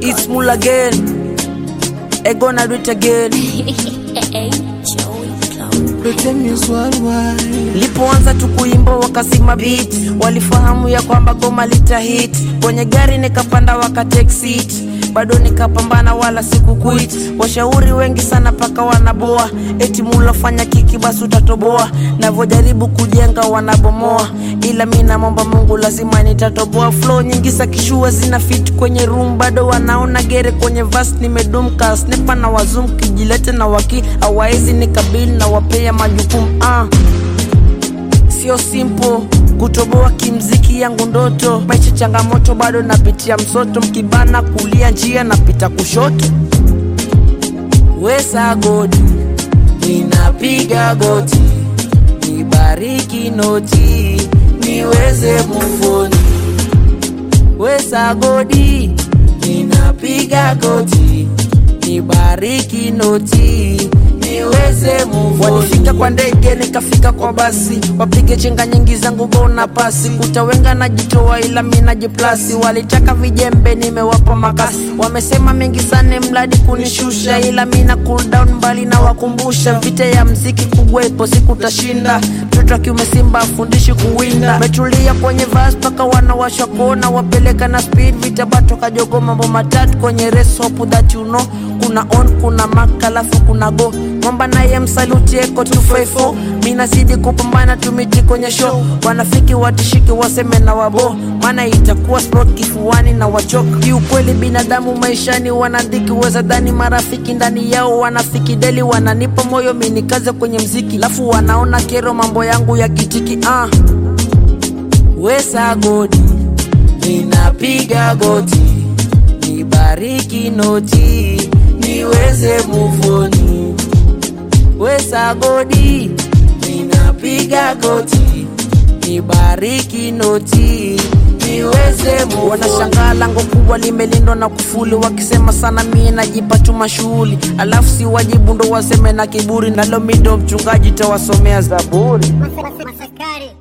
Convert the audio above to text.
It's Mula again. I gonna do it again. Lipoanza tu kuimba wakasima beat, walifahamu ya kwamba goma litahit. Kwenye gari nikapanda waka take seat, bado nikapambana wala siku quit. Washauri wengi sana paka wanaboa, eti Mula fanya kiki basi utatoboa. Navyojaribu kujenga wanabomoa, ila mi namwomba Mungu lazima nitatoboa. Flow nyingi za kishua zina fit kwenye room, bado wanaona gere kwenye verse nimedumka. Sniper na wazum kijilete na waki awaezi nikabili na wapea majukumu ah sio simple kutoboa kimziki yangu ndoto maisha changamoto bado napitia msoto mkibana kulia njia napita kushoto wesa godi ninapiga goti nibariki noti niweze mufoni wesa godi ninapiga goti nibariki noti niweze move on. Walifika kwa ndege nikafika kwa basi, wapige chenga nyingi zangu bona pasi, kutawenga najitoa ila mi najiplasi. Walitaka vijembe nimewapa makasi, wamesema mengi sana mradi kunishusha, ila mi na cool down mbali na wakumbusha, vita ya mziki kubwa ipo siku tashinda. Mtoto wa kiume Simba afundishi kuwinda, metulia kwenye vas mpaka wanawasha kona, wapeleka na speed vita bato kajogo, mambo matatu kwenye race, hope that you know kuna on kuna mak alafu kuna go mwamba naye msaluti eko 254 mi nazidi kupambana tumiti kwenye show wanafiki watishiki waseme na wabo maana itakuwa sport kifuani na wachoka kiukweli binadamu maishani wanadhiki weza dhani marafiki ndani yao wanafiki deli wananipa moyo minikaze kwenye mziki lafu wanaona kero mambo yangu ya kitiki ah. wesa godi ninapiga goti nibariki noti niweze muvoni wesa godi ninapiga goti nibariki noti niweze move on. Wanashangaa lango kubwa limelindwa na kufuli, wakisema sana mie najipa tu mashughuli, alafu si wajibu ndo waseme na kiburi, nalo mi ndo mchungaji tawasomea Zaburi. Masakari